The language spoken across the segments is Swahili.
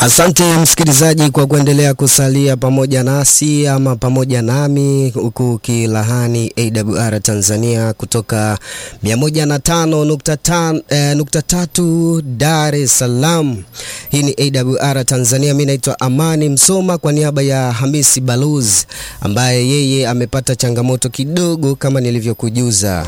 Asante msikilizaji kwa kuendelea kusalia pamoja nasi ama pamoja nami huku kilahani AWR Tanzania kutoka 105.3 Dar es Salaam. Hii ni AWR Tanzania. Mimi naitwa Amani Msoma kwa niaba ya Hamisi Balozi ambaye yeye amepata changamoto kidogo kama nilivyokujuza.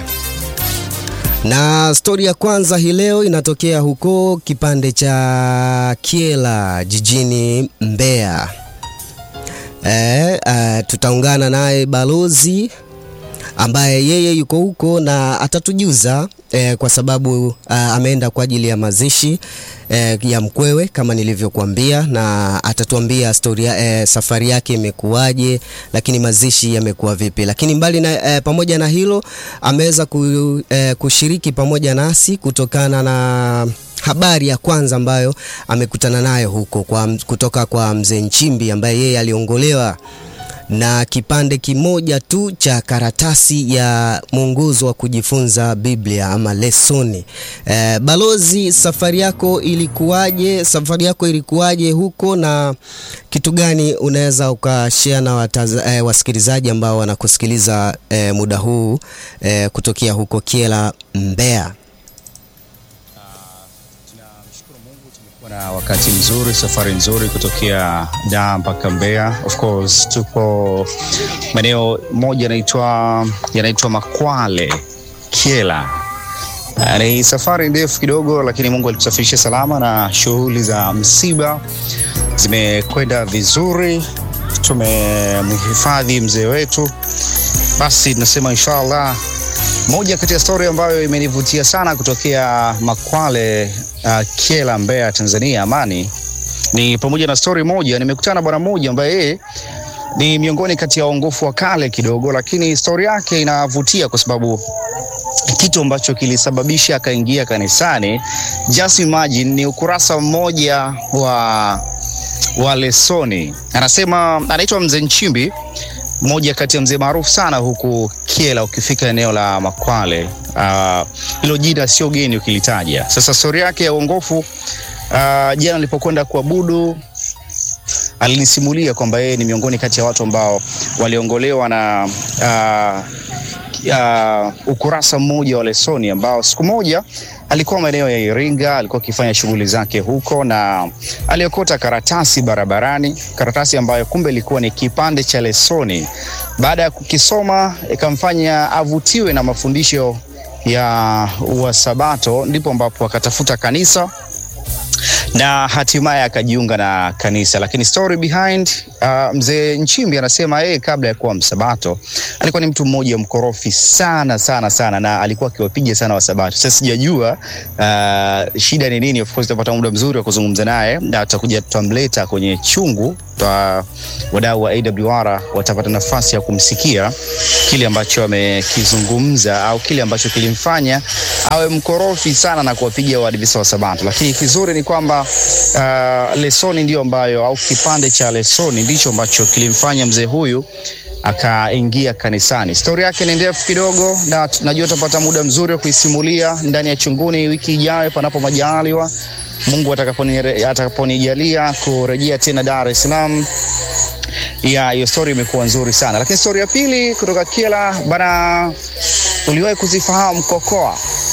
Na stori ya kwanza hii leo inatokea huko kipande cha Kyela jijini Mbeya. E, uh, tutaungana naye balozi ambaye yeye yuko huko na atatujuza eh, kwa sababu uh, ameenda kwa ajili ya mazishi eh, ya mkwewe kama nilivyokuambia, na atatuambia storia eh, safari yake imekuwaje, lakini mazishi yamekuwa vipi. Lakini mbali na eh, pamoja na hilo ameweza ku, eh, kushiriki pamoja nasi kutokana na habari ya kwanza ambayo amekutana nayo huko kwa, kutoka kwa mzee Nchimbi ambaye yeye aliongolewa na kipande kimoja tu cha karatasi ya mwongozo wa kujifunza Biblia ama lesoni. E, balozi, safari yako ilikuwaje? Safari yako ilikuwaje huko na kitu gani unaweza ukashare na wataza, e, wasikilizaji ambao wanakusikiliza e, muda huu e, kutokea huko Kyela Mbeya? na wakati mzuri, safari nzuri kutokea Dar mpaka Mbeya. Of course tupo maeneo moja yanaitwa yanaitwa Makwale Kyela. Ni safari ndefu kidogo, lakini Mungu alitusafirisha salama na shughuli za msiba zimekwenda vizuri. Tumemhifadhi mzee wetu, basi tunasema inshallah. Moja kati ya stori ambayo imenivutia sana kutokea Makwale uh, Kyela Mbeya Tanzania Amani ni pamoja na stori moja. Nimekutana na bwana mmoja ambaye yeye ni miongoni kati ya waongofu wa kale kidogo, lakini stori yake inavutia kwa sababu kitu ambacho kilisababisha akaingia kanisani, just imagine, ni ukurasa mmoja wa wa lesoni. Anasema anaitwa Mzee Nchimbi, mmoja kati ya mzee maarufu sana huku Kyela ukifika eneo la Makwale. Hilo uh, jina sio geni ukilitaja. Sasa stori yake ya uongofu uh, jana nilipokwenda kuabudu alinisimulia kwamba yeye ni miongoni kati ya watu ambao waliongolewa na uh, uh, ukurasa mmoja wa lesoni ambao siku moja alikuwa maeneo ya Iringa, alikuwa akifanya shughuli zake huko na aliokota karatasi barabarani, karatasi ambayo kumbe ilikuwa ni kipande cha lesoni. Baada ya kukisoma ikamfanya avutiwe na mafundisho ya Wasabato, ndipo ambapo akatafuta kanisa na hatimaye akajiunga na kanisa. Lakini story behind uh, mzee Nchimbi anasema yeye kabla ya kuwa msabato alikuwa ni mtu mmoja mkorofi sana sana sana, na alikuwa akiwapiga sana Wasabato. Sasa sijajua uh, shida ni nini. Of course tutapata muda mzuri wa kuzungumza naye na tutakuja tutamleta kwenye chungu twa wadau wa AWR watapata nafasi ya kumsikia kile ambacho amekizungumza au kile ambacho kilimfanya awe mkorofi sana na kuwapiga Waadventista wa Sabato. Lakini kizuri ni kwamba uh, lesoni ndio ambayo au kipande cha lesoni ndicho ambacho kilimfanya mzee huyu akaingia kanisani. Stori yake ni ndefu kidogo, na najua tutapata muda mzuri wa kuisimulia ndani ya chunguni wiki ijayo, panapo majaliwa Mungu atakaponijalia kurejea tena Dar es Salaam. Ya hiyo story imekuwa nzuri sana, lakini story ya pili kutoka Kyela bana, uliwahi kuzifahamu kokoa?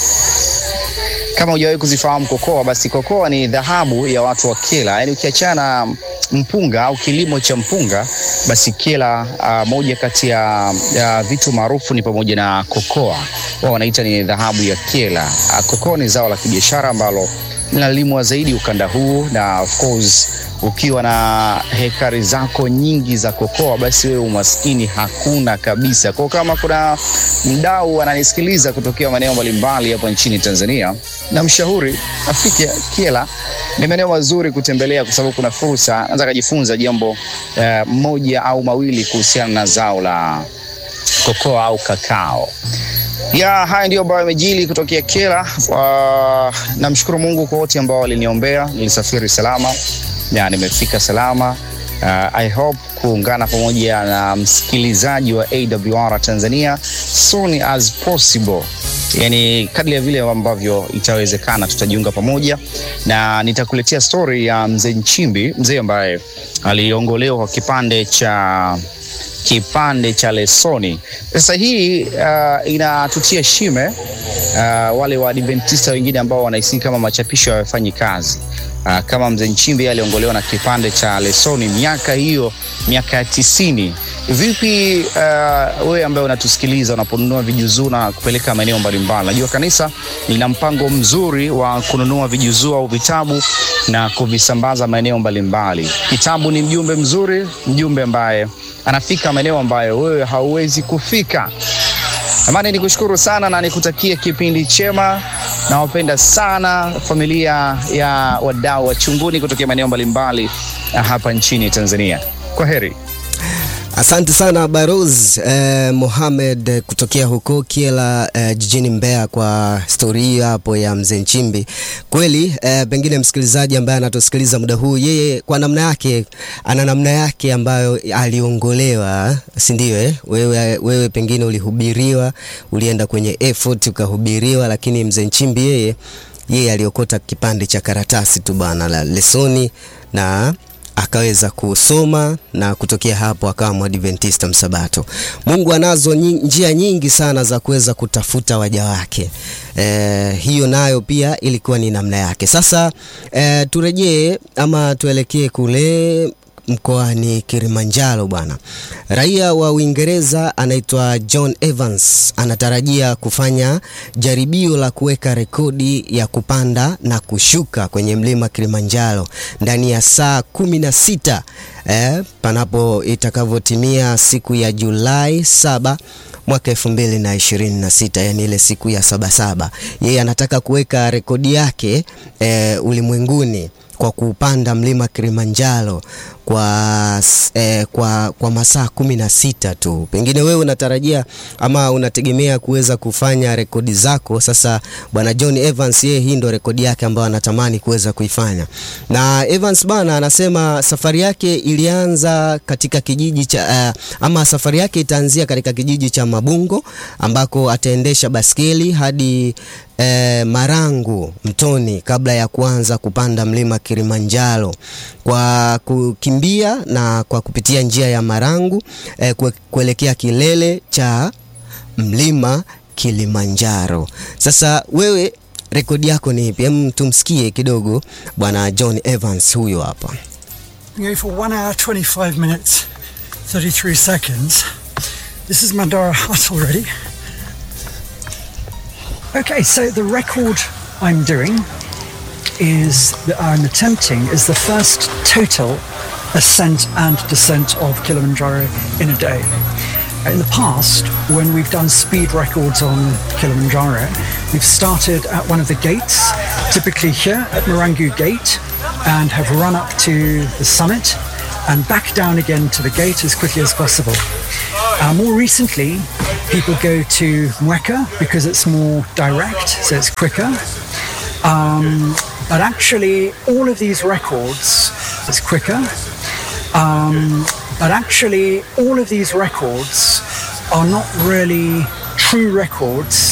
Kama hujawahi kuzifahamu kokoa, basi kokoa ni dhahabu ya watu wa Kyela. Yaani ukiachana mpunga au kilimo cha mpunga, basi Kyela uh, moja kati ya, ya vitu maarufu ni pamoja na kokoa. Wao wanaita ni dhahabu ya Kyela. Uh, kokoa ni zao la kibiashara ambalo linalimwa zaidi ukanda huu, na of course ukiwa na hekari zako nyingi za kokoa, basi wewe umaskini hakuna kabisa. Kwa kama kuna mdau ananisikiliza kutokea maeneo mbalimbali hapa nchini Tanzania, na mshauri afike Kyela. Ni maeneo mazuri kutembelea, kwa sababu kuna fursa, anaweza kujifunza jambo eh, moja au mawili kuhusiana na zao la kokoa au kakao ya haya ndio ambayo yamejili kutokea Kyela. Uh, namshukuru Mungu kwa wote ambao waliniombea. Nilisafiri salama na nimefika salama, Uh, I hope kuungana pamoja na msikilizaji wa AWR Tanzania soon as possible, yani kadri ya vile ambavyo itawezekana, tutajiunga pamoja na nitakuletea story ya mzee Nchimbi, mzee ambaye aliongolewa kwa kipande cha kipande cha lesoni. Sasa hii uh, inatutia shime uh, wale Waadventista wengine ambao wanahisi kama machapisho hayafanyi kazi. Uh, kama mzee Nchimbi aliongolewa na kipande cha lesoni miaka hiyo, miaka ya tisini. Vipi uh, wewe ambaye unatusikiliza unaponunua vijuzuu na kupeleka maeneo mbalimbali? Najua kanisa lina mpango mzuri wa kununua vijuzuu au vitabu na kuvisambaza maeneo mbalimbali. Kitabu ni mjumbe mzuri, mjumbe ambaye anafika maeneo ambayo wewe hauwezi kufika. Amani, nikushukuru sana na nikutakie kipindi chema. Nawapenda sana familia ya wadau wa Chunguni kutokea maeneo mbalimbali hapa nchini Tanzania. Kwa heri. Asante sana Baroz eh, Mohamed kutokea huko Kiela eh, jijini Mbeya kwa stori hiyo hapo ya mzee Nchimbi. Kweli eh, pengine msikilizaji ambaye anatusikiliza muda huu, yeye kwa namna yake ana namna yake ambayo aliongolewa, si ndio? Eh? Wewe, wewe pengine ulihubiriwa, ulienda kwenye effort ukahubiriwa, lakini mzee Nchimbi yeye yeye aliokota kipande cha karatasi tu bana la lesoni na akaweza kusoma na kutokea hapo akawa mwadventista msabato. Mungu anazo njia nyingi sana za kuweza kutafuta waja wake. E, hiyo nayo pia ilikuwa ni namna yake. Sasa e, turejee ama tuelekee kule mkoani Kilimanjaro bwana. Raia wa Uingereza anaitwa John Evans anatarajia kufanya jaribio la kuweka rekodi ya kupanda na kushuka kwenye mlima Kilimanjaro ndani ya saa kumi na sita eh, panapo itakavyotimia siku ya Julai saba mwaka elfu mbili na ishirini na sita yani ile siku ya sabasaba. Yeye anataka kuweka rekodi yake eh, ulimwenguni kwa kupanda mlima Kilimanjaro kwa, eh, kwa, kwa masaa kumi na sita tu. Pengine wewe unatarajia ama unategemea kuweza kufanya rekodi zako. Sasa bwana John Evans yeye, hii ndo rekodi yake ambayo anatamani kuweza kuifanya, na Evans bana anasema safari yake ilianza katika kijiji cha uh, ama safari yake itaanzia katika kijiji cha Mabungo ambako ataendesha baskeli hadi E, Marangu Mtoni kabla ya kuanza kupanda mlima Kilimanjaro kwa kukimbia na kwa kupitia njia ya Marangu e, kuelekea kilele cha mlima Kilimanjaro. Sasa wewe rekodi yako ni ipi? Hem, tumsikie kidogo bwana John Evans huyo hapa. For 1 hour 25 minutes 33 seconds. This is Mandara Hut already. Okay, so the record I'm doing is that I'm attempting is the first total ascent and descent of Kilimanjaro in a day. In the past, when we've done speed records on Kilimanjaro, we've started at one of the gates, typically here at Marangu Gate, and have run up to the summit and back down again to the gate as quickly as possible. Uh, more recently, people go to Mweka because it's more direct, so it's quicker. Um, but actually, all of these records is quicker. Um, but actually, all of these records are not really true records